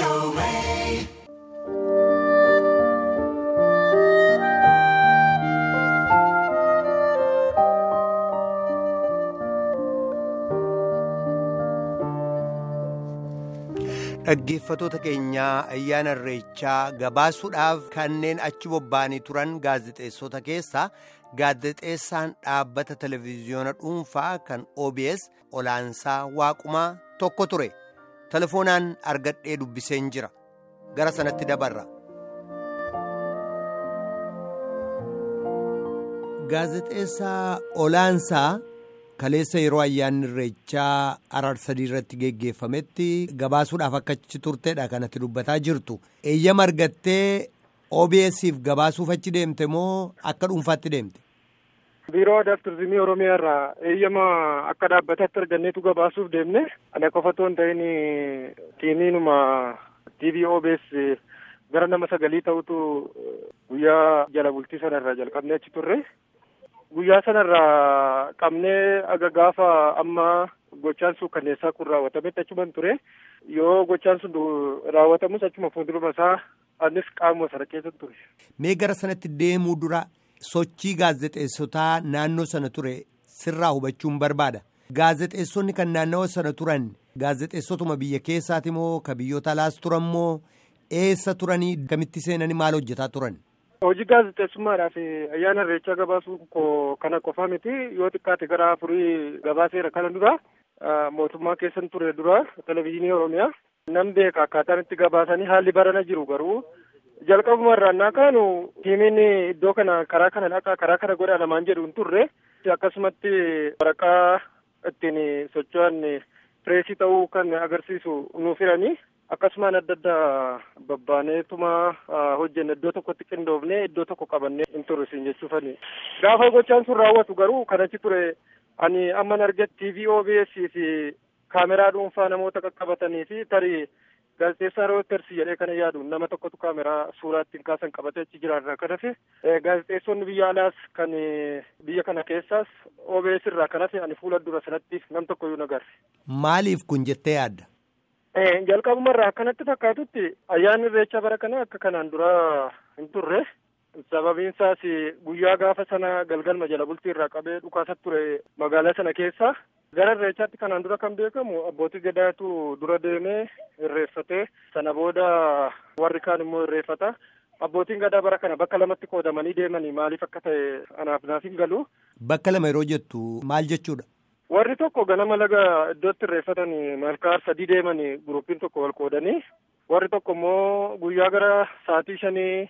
Dhaggeeffatoota keenyaa ayyaana irreechaa gabaasuudhaaf kanneen achi bobba'anii turan gaazexeessota keessaa gaazexeessaan dhaabbata televezyiyoona dhuunfaa kan OBS olaansaa waaqumaa tokko ture. Telefoonaan argadhee dubbiseen jira. Gara sanatti dabarra. Gaazexeessaa olaansaa. kaleessa yeroo ayyaanni irreechaa arar sadii irratti geggeeffametti gabaasuudhaaf akka achi turteedha kanatti dubbataa jirtu eeyyama argattee OBS'if gabaasuuf achi deemte moo akka dhuunfaatti deemte. Biiroo Aadaa fi Turizimii Oromiyaa irraa eeyyama akka dhaabbataatti arganneetu gabaasuuf deemne ana qofa otoo hin ta'in tiimiinuma TV OBS gara nama sagalii ta'utu guyyaa jala bultii sanarraa jalqabnee achi turre. guyyaa sanarraa qabnee aga gaafa amma gochaan sun kanneessaa kun raawwatametti achuman ture yoo gochaan sun raawwatamus achuma fuulduruma isaa anis qaamuma sana keessa ture. Mee gara sanatti deemuu dura sochii gaazexeessotaa naannoo sana ture sirraa hubachuun barbaada. Gaazexeessonni kan naannawa sana turan gaazexeessotuma biyya keessaati moo ka biyyoota alaas turan moo eessa turanii kamitti seenanii maal hojjetaa turan? Hojii gaazexeessummaadhaaf ayyaana irreechaa gabaasuu kana qofa miti yoo xiqqaate gara afurii gabaaseera kana dura mootummaa keessan ture dura televezyiinii oromiyaa nan beeka akkaataan itti gabaasanii haalli barana jiru garuu jalqabuma irraa kaanu tiimiin iddoo kana karaa kana dhaqa karaa kana godha lamaan jedhu hin turre akkasumatti waraqaa ittiin socho'an pireesii ta'uu kan agarsiisu nuuf hiranii akkasumaan adda addaa babbaaneetuma hojjenne iddoo tokkotti qindoofne iddoo tokko qabannee hin turre jechuufani. Gaafa gochaan sun raawwatu garuu kan achi ture ani amman arge TV OBS fi kaameraa dhuunfaa namoota qaqqabatanii fi tarii gaazexeessaa Reuters jedhee kana yaadu nama tokkotu kaameraa suuraa ittiin kaasan qabatee achi jiraarraa kan hafe gaazexeessonni biyya alaas kan biyya kana keessaas OBS irraa kan hafe ani fuula dura sanatti nam tokkoyyuu nagarre. Maaliif kun jettee yaadda? jalqabumarraa akkanatti fakkaatutti ayyaanni irreechaa bara kana akka kanaan dura hin turre sababiin isaas guyyaa gaafa sana galgalma jala bultii irraa qabee dhukaasa ture magaalaa sana keessa gara irreechaatti kanaan dura kan beekamu abbootii gadaatu dura deemee irreeffatee sana booda warri kaan immoo irreeffata abbootiin gadaa bara kana bakka lamatti qoodamanii deemanii maaliif akka ta'e anaaf naaf hin galu. Bakka lama yeroo jettu maal jechuudha? Warri tokko ganama laga iddootti irreeffatanii malkaa sadii deemanii gurupiin tokko wal qoodanii warri tokko immoo guyyaa gara sa'aatii shanii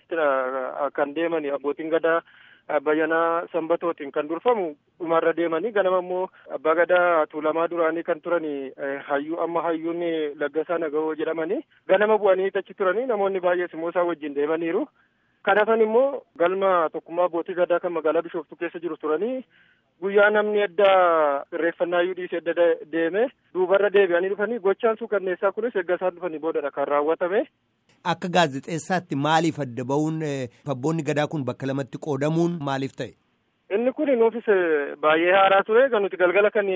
kan deemanii abbootiin gadaa bayyanaa sanbatootiin kan durfamu dhumarra deemanii ganama immoo abbaa gadaa tuulamaa duraanii kan turanii hayyuu amma hayyuun laggasaa nagahoo jedhamanii ganama bu'anii achi turanii namoonni baay'ees immoo isaan wajjin deemaniiru. Kan hafan immoo galma tokkummaa abbootii gadaa kan magaalaa Bishooftuu keessa jiru turanii guyyaa namni edda irreeffannaa iyyuu dhiisee edda deeme duubarra deebi'anii dhufanii gochaan sun kanneessaa kunis eegga isaan dhufanii boodadha kan raawwatame. Akka gaazexeessaatti maaliif adda ba'uun abboonni gadaa kun bakka lamatti qoodamuun maaliif ta'e? Inni kun nuufis baay'ee haaraa ture kan nuti galgala kan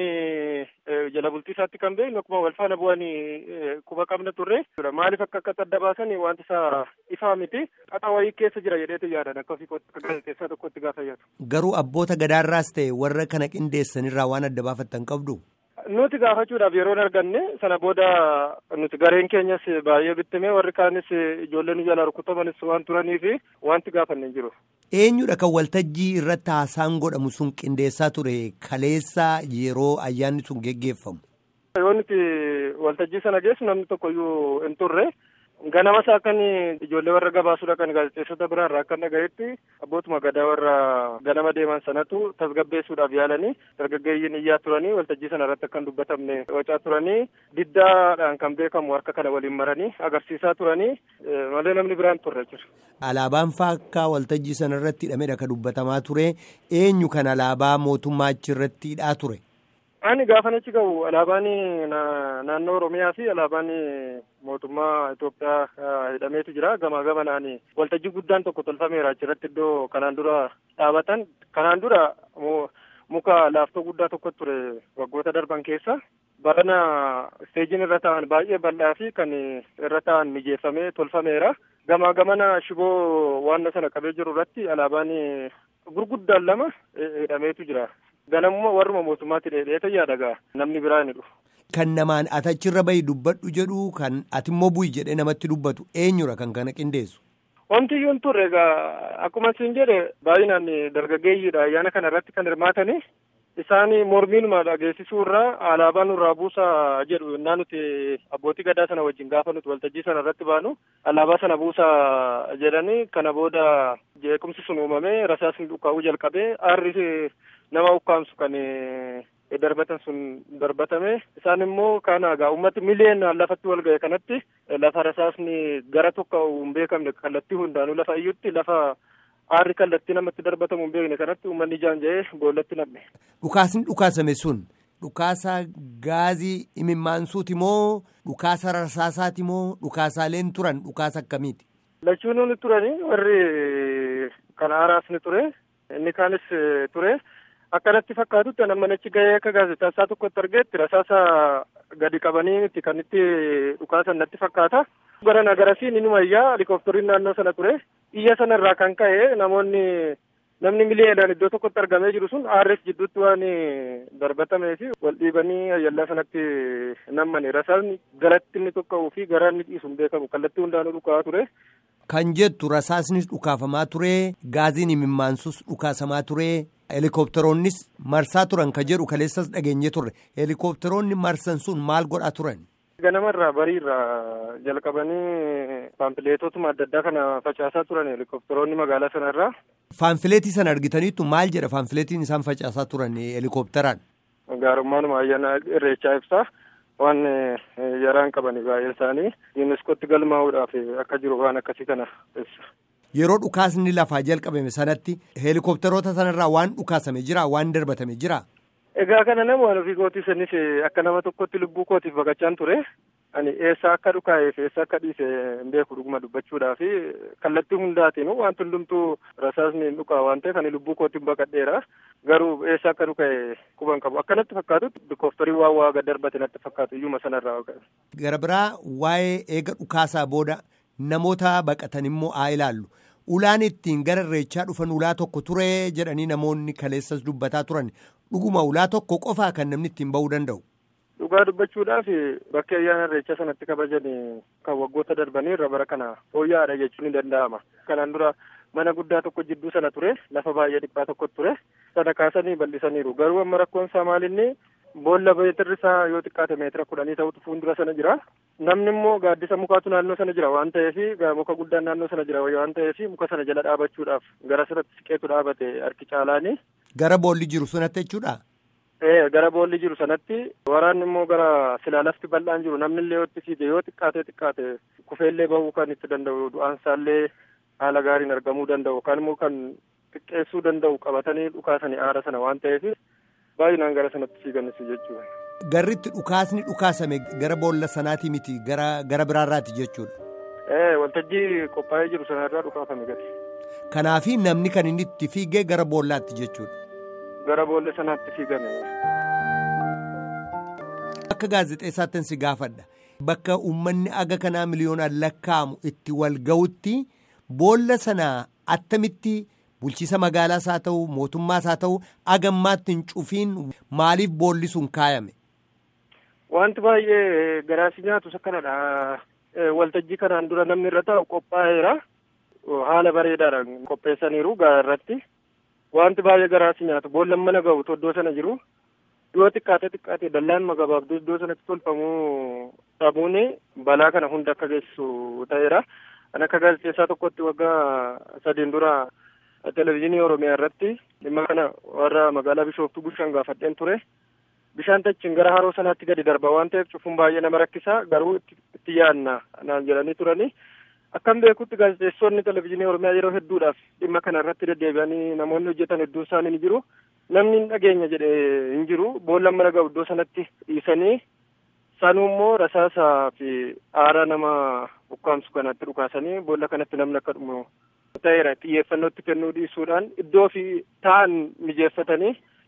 jala bultii isaatti kan beeknu akkuma wal faana bu'anii quba qabna turre. Maaliif akka akka adda baasan wanti isaa ifaa miti. Xaxa wayii keessa jira jedheetu yaadan akka gaazexeessaa tokkotti gaafa yaadu. Garuu abboota gadaarraas ta'e warra kana qindeessanirraa waan adda baafattan qabdu. Nuti gaafachuudhaaf yeroo arganne sana booda nuti gareen keenyas baay'ee bittimee warri kaanis ijoollee nu jala rukutamanis waan turaniif wanti gaafanne hin jiru. Eenyudha kan waltajjii irratti haasaan godhamu sun qindeessaa ture kaleessa yeroo ayyaanni sun geggeeffamu. Yoo nuti waltajjii sana geessu namni tokkoyyuu hin turre. Ganama isaa akkan ijoollee warra gabaasuudha kan gaazexeessota biraarraa akkan dhagayetti abbootuma gadaa warra ganama deeman sanatu tasgabbeessuudhaaf yaalanii dargaggeeyyiin iyyaa turanii waltajjii sana irratti akkan dubbatamne wacaa turanii diddaadhaan kan beekamu harka kana waliin maranii agarsiisaa turanii malee namni biraan turre jira. Alaabaan faakkaa waltajjii sana irratti hidhamedha kan dubbatamaa ture eenyu kan alaabaa mootummaa achi irratti hidhaa ture. Ani gaafa achi ga'u alaabaan naannoo Oromiyaa fi alaabaan mootummaa Itoophiyaa hidhameetu jira. Gamaa gamanaan waltajjii guddaan tokko tolfameera achirratti iddoo kanaan dura dhaabatan. Kanaan dura muka laaftoo guddaa tokko ture waggoota darban keessa barana isteejiin irra ta'an baay'ee bal'aa fi kan irra ta'an mijeeffamee tolfameera. Gamaa gamana shiboo waan sana qabee jiru irratti alaabaan gurguddaan lama hidhameetu jira. Ganamuma warruma mootummaatti dheedheeta yaadagaa namni biraa ni dhufu. Kan namaan ati achirra bahi dubbadhu jedhu kan ati immoo bu'i jedhee namatti dubbatu eenyudha kan kana qindeessu. Wanti iyyuu hin turre egaa akkuma isin jedhe baay'inaan dargaggeeyyiidha ayyaana kana irratti kan hirmaatani. Isaan mormiinuma dhageessisuu irraa alaabaa nurraa buusaa jedhu innaa nuti abbootii gadaa sana wajjin gaafa nuti waltajjii sana irratti baanu alaabaa sana buusaa jedhanii kana booda jeequmsi sun uumamee rasaasni dhukaa'uu jalqabee aarri nama ukkaamsu kan darbatan sun darbatame isaan immoo kana egaa uummati miliyoonaan lafatti wal ga'e kanatti lafa rasaasni gara tokko hin beekamne kallattii hundaanuu lafa iyyutti lafa aarri kallattii namatti darbatamu hin beekne kanatti uummanni ijaan ja'ee boollatti namne. Dhukaasni dhukaasame sun dhukaasa gaazii imimmaansuuti moo dhukaasa rasaasaati moo dhukaasaaleen turan dhukaasa akkamiiti? Lachuun ni turani warri kan aaraas ni ture inni kaanis ture. akkanatti fakkaatutti nama achi gahee akka gaazexeessaa tokkotti argeetti rasaasa gadi qabanii kan itti dhukaasan natti fakkaata. Gara nagarasiin inuma iyyaa helikooftariin naannoo sana ture. Iyya sana irraa kan ka'e namoonni namni miliyoonaan iddoo tokkotti argamee jiru sun aarres jidduutti waan darbatamee fi wal dhiibanii ayyallaa sanatti nammani. Rasaasni galatti inni tokka'uu fi garaa inni dhiisu hin beekamu kallattii hundaanuu dhukaa'aa ture. Kan jettu rasaasnis dhukaafamaa ture gaaziin imimmaansus dhukaasamaa ture. Helikopteroonnis marsaa turan ka jedhu kaleessas dhageenye turre helikopteroonni marsan sun maal godhaa turan. Ganamarraa bariirraa jalqabanii faanfileetotuma adda addaa kana facaasaa turan helikopteroonni magaalaa sanarraa. Faanfileetii sana argitaniittu maal jedha faanfileetiin isaan facaasaa turan helikopteraan. Gaarummaanuma ayyaana irreechaa ibsaa waan yaraan qabani baay'een isaanii yuuniskootti galmaa'uudhaaf akka jiru waan akkasii kana ibsa. Yeroo dhukaasni lafaa jalqabame sanatti helikopteroota sanarraa waan dhukaasame jira waan darbatame jira. Egaa kana nama waan ofii kootii sanis akka nama tokkotti lubbuu kootiif baqachaan ture. Ani eessa akka dhukaa'eef eessa akka dhiise hin beeku dhuguma dubbachuudhaa fi kallattii hundaatiin wanti hundumtuu rasaasni hin dhukaa waan ta'eef ani lubbuu kootiif baqadheera. Garuu eessa akka dhukaa'e quban qabu. Akkanatti fakkaatutti helikopterii waan waa gad darbate natti fakkaatu iyyuma sanarraa. Gara biraa waa'ee eega dhukaasaa booda namoota baqatan immoo haa ilaallu. Ulaan ittiin gara irreechaa dhufan ulaa tokko ture jedhanii namoonni kaleessas dubbataa turan dhuguma ulaa tokko qofaa kan namni ittiin ba'uu danda'u. Dhugaa dubbachuudhaaf bakki ayyaana irreechaa sanatti kabajan kan waggoota darbanii irra bara kana fooyya'aadha jechuun ni danda'ama. Kanaan dura mana guddaa tokko jidduu sana ture lafa baay'ee dhiphaa tokko ture sana kaasanii bal'isaniiru garuu amma rakkoon isaa maalinni boolla meetirri isaa yoo xiqqaate meetira kudhanii ta'utu fuuldura sana jira. Namni immoo gaaddisa mukaatu naannoo sana jira waan ta'eef muka guddaan naannoo sana jira waan ta'eef muka sana jala dhaabachuudhaaf gara sanatti siqeetu dhaabate harki caalaani. Gara boolli jiru sanatti jechuudha. Ee gara boolli jiru sanatti waraanni immoo gara silaa lafti bal'aan jiru namni illee yoo itti fiige yoo xiqqaate xiqqaate kufeellee bahuu kan itti danda'u du'aansaallee haala gaariin argamuu danda'u kan immoo kan xiqqeessuu danda'u qabatanii dhukaasanii aara sana waan ta'eef baay'inaan gara sanatti fiiganis jechuudha. Garritti dhukaasni dhukaasame gara boolla sanaati miti gara gara biraarraati jechuudha. Ee waltajjii qophaa'ee jiru sanarraa dhukaafame gadi. Kanaafi namni kan inni itti fiigee gara boollaatti jechuudha. Gara boolla sanaatti fiigame. Akka gaazexeessaattin si gaafadha. Bakka uummanni aga kanaa miliyoonaan lakkaa'amu itti wal ga'utti boolla sanaa attamitti bulchiisa magaalaas haa ta'u mootummaas haa ta'u agammaatti hin cufiin maaliif boolli sun kaayame. Wanti baay'ee garaasi nyaatus akkanadha. Waltajjii kanaan dura namni irra taa'u qophaa'eera. Haala bareedaadhaan qopheessaniiru gaara irratti. Wanti baay'ee garaasi nyaatu boollan mana ga'u iddoo sana jiru. Yoo xiqqaate xiqqaate dallaan magabaabduu iddoo sanatti tolfamuu dhabuun balaa kana hunda akka geessisu ta'eera. Kan akka gaazexeessaa tokkotti waggaa sadiin dura televezyiinii Oromiyaa irratti dhimma kana warra magaalaa Bishooftuu Bushaan gaafadheen ture. Bishaan tachiin gara haroo sanaatti gadi darba waan ta'eef cufuun baay'ee nama rakkisa garuu itti yaadna naan jedhanii turani. Akkan beekutti gaazexeessonni televezyiinii Oromiyaa yeroo hedduudhaaf dhimma kana irratti deddeebi'anii namoonni hojjetan hedduun isaanii ni jiru. Namni hin dhageenya jedhee hin jiru. Boollan mana ga'u iddoo sanatti dhiisanii sanuu immoo rasaasaa fi aara nama ukkaamsu kanatti dhukaasanii boolla kanatti namni akka dhumu ta'eera xiyyeeffannootti kennuu dhiisuudhaan iddoo fi ta'an mijeeffatanii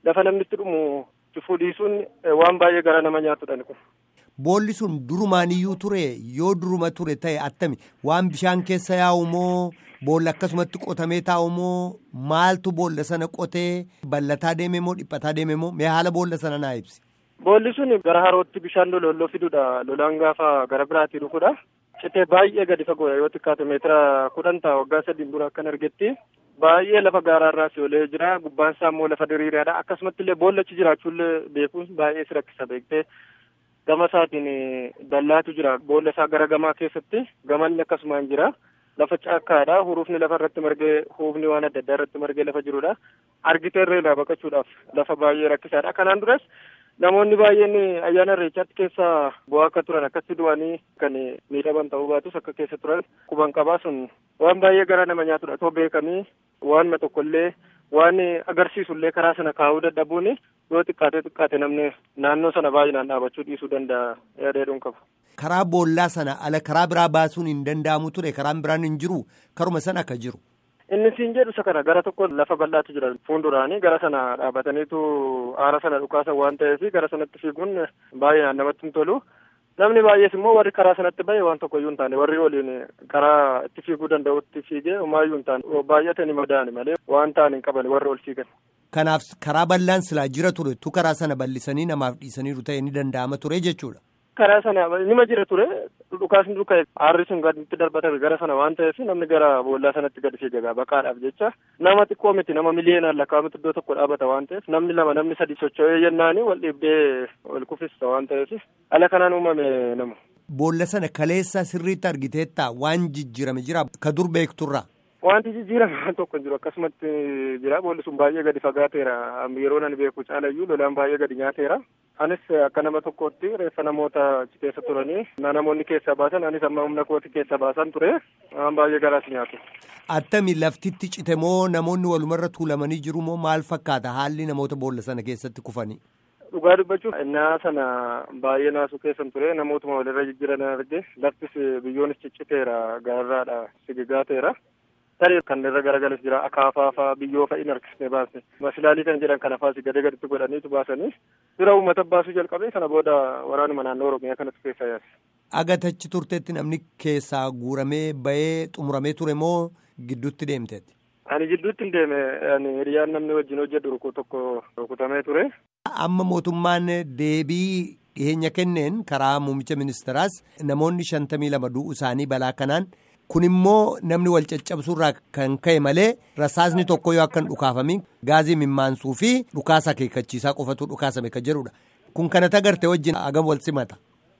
lafa namni itti dhumu cufuu dhiisuun waan baay'ee gara nama nyaatudha kun. Boolli sun durumaaniyyuu ture yoo duruma ture ta'e attami waan bishaan keessa yaa'u moo boolla akkasumatti qotamee taa'u moo maaltu boolla sana qotee ballataa deeme moo dhiphataa deeme moo mee haala boolla sana naa ibsi. Boolli sun gara harootti bishaan loloolloo fidudha lolaan gaafa gara biraatii dhufudha. Citee baay'ee gadi fagoodha yoo xiqqaate meetira kudhan ta'a waggaa sadiin dura akkan argetti baay'ee lafa gaaraarraa si olee jira gubbaan isaa immoo lafa diriiraadha akkasumatti illee boollachi jiraachuullee beekuun baay'ee si rakkisa beektee gama isaatiin dallaatu jira boolla isaa gara gamaa keessatti gamalli akkasumaan jira lafa caakkaadha huruufni lafa irratti margee huufni waan adda addaa irratti margee lafa jirudha argitee irraa baqachuudhaaf lafa baay'ee rakkisaadha kanaan duras namoonni baay'een ayyaana irreechaatti keessa bu'aa akka turan akkatti du'anii kan miidhaman ta'uu baatus akka keessa turan quban qabaa sun waan baay'ee gara nama nyaatudha otoo beekanii waanuma tokkollee waan agarsiisullee karaa sana kaa'uu dadhabuun yoo xiqqaatee xiqqaate namni naannoo sana baay'inaan dhaabachuu dhiisuu danda'a yaadachuun qabu. Karaa boollaa sana ala karaa biraa baasuun hin danda'amu ture karaan biraan hin jiru karuma sana akka jiru. Inni siin jedhu isa kana gara tokko lafa bal'aatu jira fuulduraanii gara sana dhaabataniitu aara sana dhukaasan waan ta'eef gara sanatti fiiguun baay'inaan namatti hin tolu. Namni baay'ees immoo warri karaa sanatti bahe waan tokko iyyuu hin taane warri waliin karaa itti fiiguu danda'utti fiigee homaayyuu hin taane baay'atanii madaa'ani malee waan ta'an hin qaban warri ol fiigan. Kanaaf karaa bal'aan silaa jira ture tu karaa sana bal'isanii namaaf dhiisaniiru ta'e ni danda'ama ture jechuudha. Karaa sana nima jira ture dhukaasni duukaa aarri sun gaditti darbatame gara sana waan ta'eef namni gara boollaa sanatti gadi fiigaa baqaadhaaf jecha nama xiqqoo miti nama miliyoonaan lakkaa'amutti iddoo tokko dhaabata waan ta'eef namni lama namni sadi socho'ee yennaanii wal dhiibdee wal kufista waan ta'eef ala kanaan uumame nama. Boolla sana kaleessa sirriitti argiteetta waan jijjiirame jira ka dur beekturra. Wanti jijjiirame waan tokko hin jiru akkasumatti jira boolli sun baay'ee gadi fagaateera yeroo nan beeku caalayyuu lolaan baay'ee gadi nyaateera. Anis akka nama tokkotti reeffa namoota keessa turanii namoonni keessaa baasan anis amma humna kooti keessa baasan ture waan baay'ee garaas nyaatu. Attami laftitti cite moo namoonni walumarra tuulamanii jiru moo maal fakkaata haalli namoota boolla sana keessatti kufanii? Dhugaa dubbachuuf innaa sana baay'ee naasuu keessan ture namootuma walirra jijjiiran arge laftis biyyoonis cicciteera gararraadha sigigaateera. Tarii kan irra garagalas jira akaafaa fa'aa biyyoo fa'i hin harkisnee baasne masilaalii kan jedhan kana faasi gadi gaditti godhaniitu baasanii bira uummata baasuu jalqabee kana booda waraanuma naannoo oromiyaa kanatti keessa yaase. Agatachi turteetti namni keessaa guuramee bahee xumuramee ture moo gidduutti deemteetti? Ani gidduutti hin deeme ani hiriyaan namni wajjin hojjedhu rukuu tokko rukutamee ture. Amma mootummaan deebii dhiyeenya kenneen karaa muummicha ministeeraas namoonni shantamii lama du'u isaanii balaa kanaan. kun immoo namni wal caccabsuurraa kan ka'e malee rasaasni tokko yoo akka hin dhukaafamin gaazii mimmaansuu fi dhukaasa akeekkachiisaa qofatu dhukaasame kan jedhudha. Kun kanata agarte wajjin agam wal simata.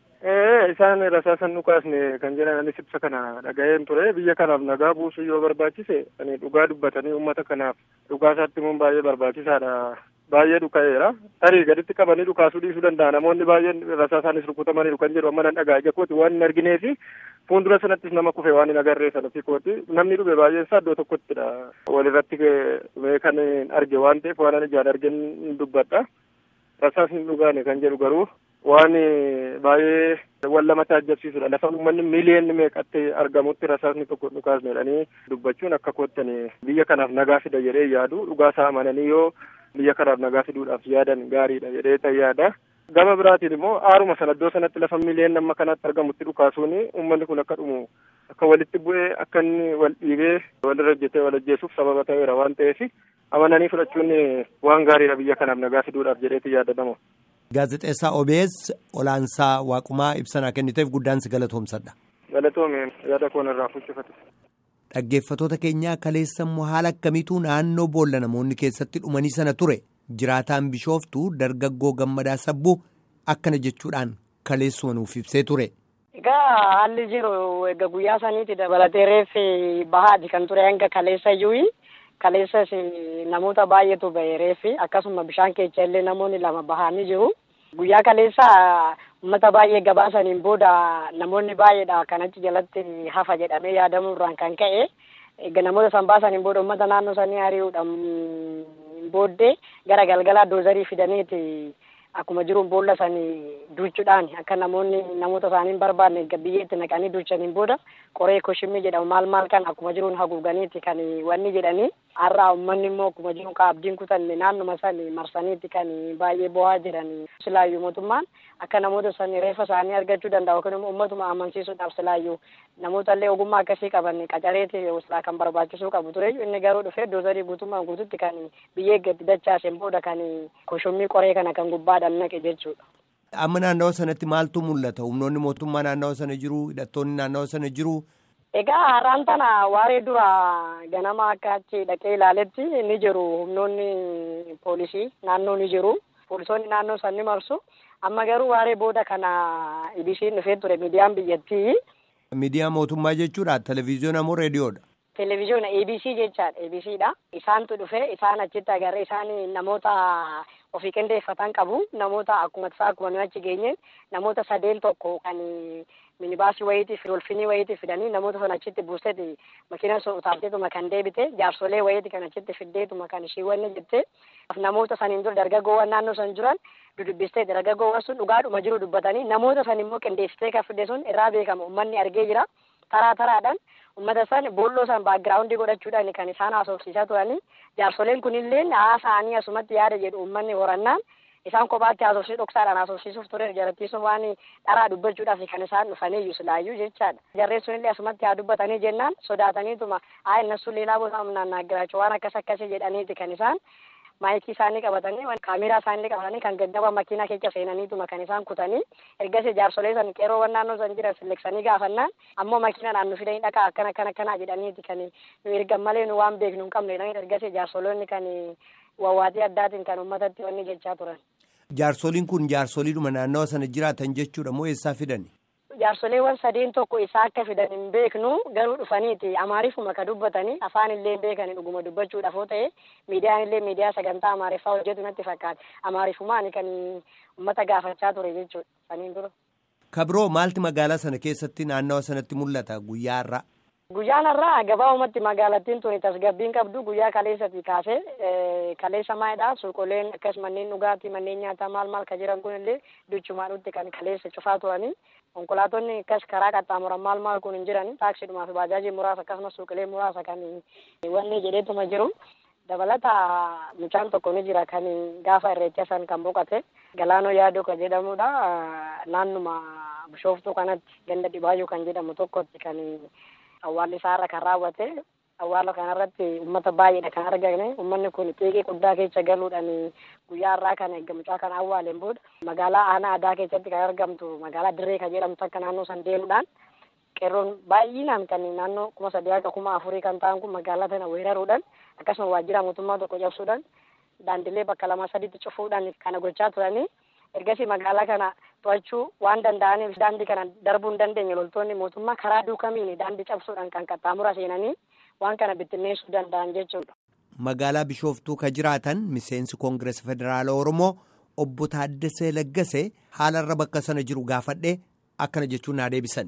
Isaan rasaasan dhukaasne kan jedhan anis ibsa kana dhaga'een ture biyya kanaaf nagaa buusuu yoo barbaachise dhugaa dubbatanii uummata kanaaf dhugaasaatti immoo baay'ee barbaachisaadha. Baay'ee dhuka'eera. Tarii gaditti qabanii dhukaasuu dhiisuu danda'a. Namoonni baay'een rasaasaanis rukutamaniiru kan jedhu amma nan dhagaa ija kooti waan hin argineefi fuuldura sanattis nama kufe waan hin agarree sana fi kooti namni dhufe baay'een isaa iddoo tokkottidha. Walirratti kan arge waan ta'eef waan ani ijaan argeen dubbadha. Rasaasni dhugaane kan jedhu garuu waan baay'ee wal lamatti ajjabsiisudha. Lafa uummanni miiliyoonni meeqatti argamutti rasaasni tokko dhukaasne jedhanii dubbachuun akka koottani biyya kanaaf nagaa fida jedhee yaadu dhugaasaa amananii yoo biyya kanaaf nagaa fiduudhaaf yaadan gaariidha jedhee tan yaada. Gama biraatiin immoo aaruma sana iddoo sanatti lafa miiliyoonni amma kanatti argamutti dhukaasuun uummanni kun akka dhumu akka walitti bu'ee akka inni wal dhiibee walirra hojjetee wal ajjeesuuf sababa ta'eera waan ta'eef amananii fudhachuun waan gaariidha biyya kanaaf nagaa fiduudhaaf jedheeti yaadatamu. Gaazexeessaa OBS Olaansaa Waaqumaa ibsanaa kenniteef guddaan si galatoomsadha. Galatoome yaada koon irraa fuuchifate. Dhaggeeffatoota keenyaa kaleessa immoo haala akkamiitu naannoo boolla namoonni keessatti dhumanii sana ture jiraataan bishooftu dargaggoo gammadaa sabbuu akkana jechuudhaan kaleessuma nuuf ibsee ture. Egaa haalli jiru egaa guyyaa saniitti dabalatee reeffi bahaati kan ture hanga kaleessa iyyuu kaleessas namoota baay'eetu bahe reeffi akkasuma bishaan keessa illee namoonni lama bahanii jiru. Guyyaa kaleessa uummata baay'ee gabaasaniin booda namoonni baay'eedha kan achi jalatti hafa jedhamee yaadamuurraan kan ka'e egaa namoota san baasaniin booda uummata naannoo sanii ari'uudhaan booddee gara galgalaa doozarii fidaniiti akkuma jiruun boolla sanii duuchuudhaan akka namoonni namoota isaanii hin barbaanne biyyeetti naqanii duuchaniin booda qoree koshimii jedhamu maal maal kan akkuma jiruun haguuganiiti kan wanni jedhanii har'aa uummanni immoo akkuma jiruun abdiin kutanne naannuma sani marsaniiti kan baay'ee bo'aa jiran silaayyuu mootummaan akka namoota sani reeffa isaanii argachuu danda'u yookiin immoo uummatuma amansiisuudhaaf silaayyuu namoota illee ogummaa akkasii qaban qacareeti silaa kan barbaachisuu qabu ture inni garuu dhufee doozarii guutummaan guututti kan biyyee gadi dachaaseen booda kan koshomii qoree kana kan gubbaadhaan naqe jechuudha. Amma naannawa sanatti maaltu mul'ata? Humnoonni mootummaa naannawa sana jiru, hidhattoonni naannawa sana jiru. Egaa har'aan tana waaree dura ganama akka achi dhaqee ilaaletti ni jiru humnoonni poolisii naannoo ni jiru. Poolisoonni naannoo san ni marsu. Amma garuu waaree booda kana ibisiin dhufee ture miidiyaan biyyattii. Miidiyaa mootummaa jechuudha. Televezyiyoona moo reediyoodha? Televezyiyoona ABC jechaadha. ABCdha. Isaantu dhufe isaan achitti agarree isaan namoota ofii qindeeffatan qabu. Namoota akkuma tasaa akkuma nuyi achi geenye namoota sadeen tokko kan minibaasii wayiitiif dolfinii wayiitiif fidanii namoota sana achitti buuseeti makiina utaalteetuma kan deebite jaarsolee wayiiti kan achitti fiddeetuma kan ishii wanni jette namoota saniin dura dargaggoowwan naannoo san jiran dudubbistee dargaggoowwan sun dhugaadhuma jiru dubbatanii namoota san immoo qindeessitee kan fidde sun irraa beekama uummanni argee jira taraa taraadhaan uummata san boolloo san baagiraawundii godhachuudhaan kan isaan haasofsiisaa turanii jaarsoleen kunillee haasa'anii asumatti yaada jedhu uummanni horannaan isaan kophaatti haasofsiisuu dhoksaadhaan haasofsiisuuf ture jarattiisuun waan dharaa dubbachuudhaaf kan isaan dhufanii silaayyuu jechaadha. Jarreen sunillee asumatti haa dubbatanii jennaan sodaataniituma haa innasu leelaa booda humnaan naaggiraachuu waan akkas akkasii jedhaniiti kan isaan maayikii isaanii qabatanii kaameraa isaanii qabatanii kan gaggaba makiinaa keessa seenaniituma kan isaan kutanii ergasii jaarsolee san qeeroowwan naannoo san jiran silleksanii gaafannaan ammoo makiinadhaan nu fidanii dhaqaa akkana akkana akkanaa jedhaniiti kan nu ergan malee nu waan beeknu hin qabne jedhanii ergasii jaarsoloonni kan wawwaatii addaatiin kan uummatatti wanni jechaa turan. Jaarsoliin kun jaarsoliidhuma naannawa sana jiraatan jechuudha moo eessaa fidani? Jaarsoleewwan sadeen tokko isaa akka fidan hin beeknu garuu dhufaniiti amaariifuma ka dubbatanii afaan illee beekanii dhuguma dubbachuudhaaf yoo ta'e miidiyaan illee miidiyaa sagantaa amaariffaa hojjetu natti fakkaata amaariifumaan kan uummata gaafachaa ture jechuudha saniin dura. Kabiroo maalti magaalaa sana keessatti naannawa sanatti mul'ata guyyaa irraa? Guyyaan irraa gabaabumatti magaalattiin tuni tasgabbiin qabdu guyyaa kaleessati kaasee kaleessa maayidha suuqoleen akkas manneen dhugaatii manneen nyaataa maal maal ka jiran kun illee duchumaadhutti kan kaleessa cufaa turanii konkolaatonni akkas karaa qaxxaamuran maal maal kun hin jiran taaksiidhumaa fi baajaajii muraasa akkasumas suuqilee muraasa kan wanni jedheetuma jiru dabalata mucaan tokko ni jira kan gaafa irreecha san kan boqate galaanoo yaadoo kan jedhamudha naannuma bishooftuu kanatti ganda dhibaayyuu kan jedhamu tokkotti kan awwaalli isaarra kan raawwate awwaala kanarratti uummata baay'eedha kan argame uummanni kun xiiqii guddaa keessa galuudhaan guyyaa irraa kana eega mucaa kana awwaaleen booda magaalaa aanaa adaa keessatti kan argamtu magaalaa dirree kan jedhamtu akka naannoo san deemuudhaan qeerroon baay'inaan kan naannoo kuma sadii akka kuma afurii kan ta'an kun magaalaa tana weeraruudhaan akkasuma waajjira mootummaa tokko cabsuudhaan daandilee bakka lama sadiitti cufuudhaan kana gochaa turanii ergasii magaalaa kana to'achuu waan danda'aniif daandii kana darbuu hin dandeenye loltoonni mootummaa karaa duukamiin daandii cabsuudhaan kan qaxxaamura seenanii waan kana bittinneessuu danda'an jechuudha. Magaalaa Bishooftuu ka jiraatan miseensi Koongirees Federaala Oromoo obbo Taaddasee Laggasee haalarra bakka sana jiru gaafadhee akkana jechuun naa deebisan.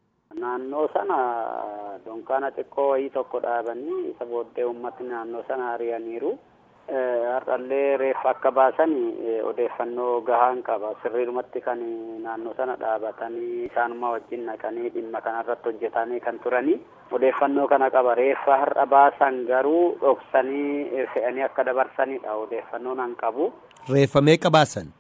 Naannoo sana dunkaana xiqqoo wayii tokko dhaabanii isa booddee uummatni naannoo sana ari'aniiru. Har'allee reeffa akka baasan odeeffannoo gahaan qaba. Sirriidhumatti kan naannoo sana dhaabatanii isaanuma wajjin naqanii dhimma kanarratti hojjetanii kan turanii odeeffannoo kana qaba. Reeffa har'a baasan garuu dhoksanii fe'anii akka dabarsanidha odeeffannoo nan qabu. Reeffa meeqa baasan?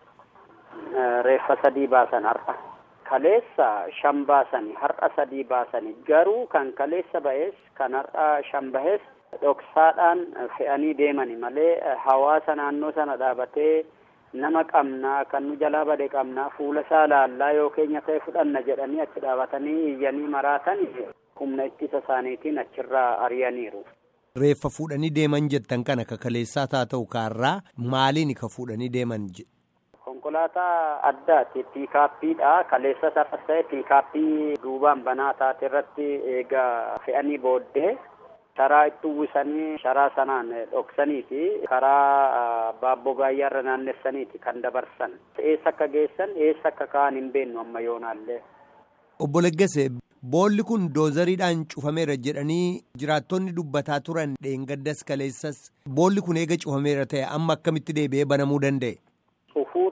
Reeffa sadii baasan har'a. Kaleessa shan baasani har'a sadii baasani garuu kan kaleessa ba'es kan har'a shan bahes dhoksaadhaan fe'anii deemani malee hawaasa naannoo sana dhaabatee nama qabnaa kan nu jalaa bade qabnaa fuula isaa laallaa yoo keenya ta'e fudhanna jedhanii achi dhaabatanii iyyanii maraatan humna ittisa isaaniitiin achirraa ari'aniiru. Reeffa fuudhanii deeman jettan kana ka kaleessaa taa ta'u kaarraa maaliin ka fuudhanii deeman jedhe? Konkolaataa addaati piikaappiidha kaleessa sarara ta'e piikaappii duubaan banaa taate irratti eegaa fe'anii booddee sharaa itti uwwisanii sharaa sanaan dhoksaniiti karaa baabboo baay'aarra naannessaniiti kan dabarsan eessa akka geessan eessa akka ka'an hin beennu amma yoonaallee. Obbo Leggese boolli kun doozariidhaan cufameera jedhanii jiraattonni dubbataa turan dheengaddas kaleessas boolli kun eega cufameera ta'e amma akkamitti deebi'ee banamuu danda'e? Cufuu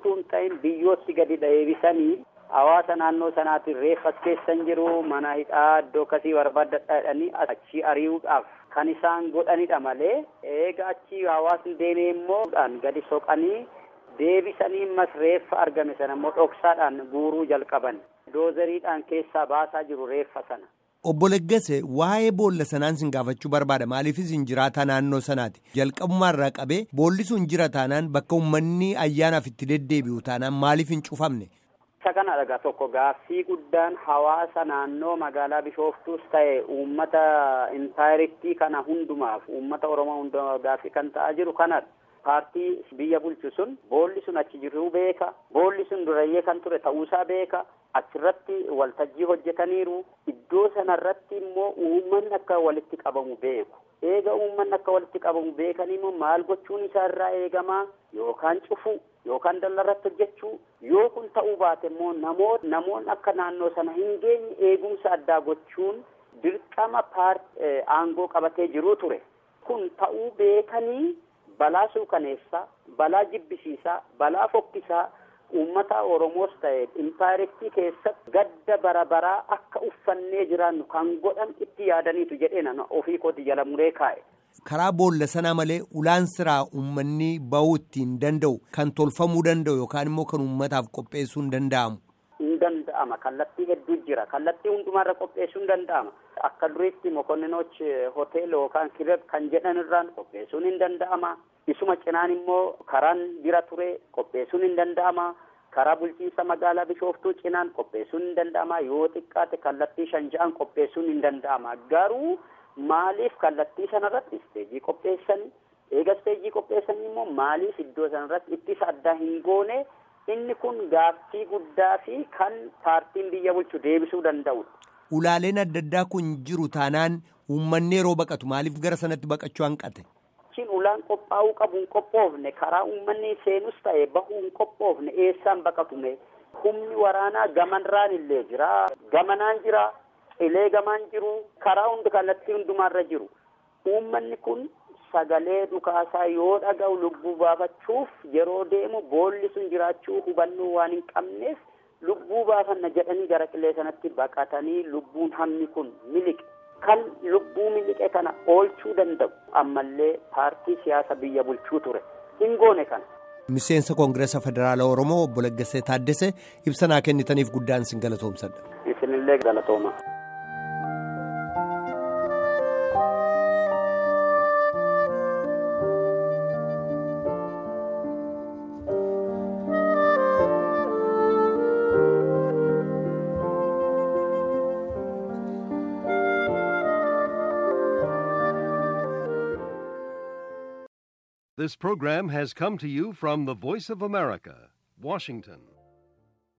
utuu hin ta'in biyyootti gadi deebisanii hawaasa naannoo sanaatiin reeffas keessan jiru mana hidhaa iddoo akkasii barbaadadha jedhanii achii ari'uudhaaf kan isaan godhanidha malee eega achii hawaasni deemee immoo gadi soqanii deebisanii ammas reeffa argame sana immoo dhoksaadhaan guuruu jalqaban doozeriidhaan keessaa baasaa jiru reeffa sana. Obbo Leggase waa'ee boolla sanaan sin gaafachuu barbaada maaliifis hin jiraata naannoo sanaati jalqabumaa irraa qabee boolli sun jira taanaan bakka uummanni ayyaanaaf itti deddeebi'u taanaan maaliif hin cufamne. Isa kana dhagaa tokko gaaffii guddaan hawaasa naannoo magaalaa Bishooftuus ta'e uummata intaayiriktii kana hundumaaf uummata Oromoo hundumaaf gaaffii kan ta'aa jiru kanadha. Paartii biyya bulchu sun boolli sun achi jiruu beeka boolli sun durayyee kan ture ta'uusaa beeka achirratti waltajjii hojjetaniiru iddoo sanarratti immoo uummanni akka walitti qabamu beeku eega uummanni akka walitti qabamu beekanii immoo maal gochuun isaa irraa eegamaa yookaan cufuu yookaan dallarratti hojjechuu yoo kun ta'uu baate immoo namoota namoonni akka naannoo sana hin geenye eegumsa addaa gochuun dirqama paartii aangoo qabatee jiruu ture kun ta'uu beekanii balaa suukaneessaa balaa jibbisiisaa balaa fokkisaa uummata oromoos ta'e impaayiriktii keessatti gadda bara baraa akka uffannee jiraannu kan godhan itti yaadaniitu jedhee nana ofii kooti jala muree kaa'e. karaa boolla sanaa malee ulaan siraa uummanni bahuu ittiin danda'u kan tolfamuu danda'u yookaan immoo kan uummataaf qopheessuu hin danda'amu. hin danda'ama kallattii hedduu jira kallattii hundumaarra qopheessuu hin danda'ama akka duriitti mokonninoch hoteela yookaan kireb kan jedhan irraan qopheessuun hin danda'ama isuma cinaan immoo karaan jira ture qopheessuun hin danda'ama karaa bulchiinsa magaalaa bishooftuu cinaan qopheessuun hin danda'ama yoo xiqqaate kallattii shan ja'an qopheessuun hin danda'ama garuu maaliif kallattii sanarratti isteejii qopheessanii eega isteejii qopheessanii immoo maaliif iddoo sanarratti ittisa addaa hin goone inni kun gaaffii guddaa fi kan paartiin biyya bulchu deebisuu danda'udha. Ulaaleen adda addaa kun jiru taanaan uummanni yeroo baqatu maaliif gara sanatti baqachuu hanqate? Cin ulaan qophaa'uu qabu hin qophoofne karaa uummanni seenus ta'e bahuu hin qophoofne eessaan baqatume humni waraanaa gamanraan illee jira gamanaan jira cilee gamaan jiru karaa hundi kallattii hundumaarra jiru uummanni kun sagalee dhukaasaa yoo dhaga'u lubbuu baafachuuf yeroo deemu boolli sun jiraachuu hubannoo waan hin qabneef lubbuu baafanna jedhanii gara qilee sanatti baqatanii lubbuun hammi kun miliqe kan lubbuu miliqe kana oolchuu danda'u ammallee paartii siyaasa biyya bulchuu ture hin goone kana. Miseensa Koongireesa Federaalaa Oromoo obbo Laggasee Taaddesee ibsa naa kennitaniif guddaan sin galatoomsadha. Isinillee galatooma. This program has come to you from the Voice of America, Washington.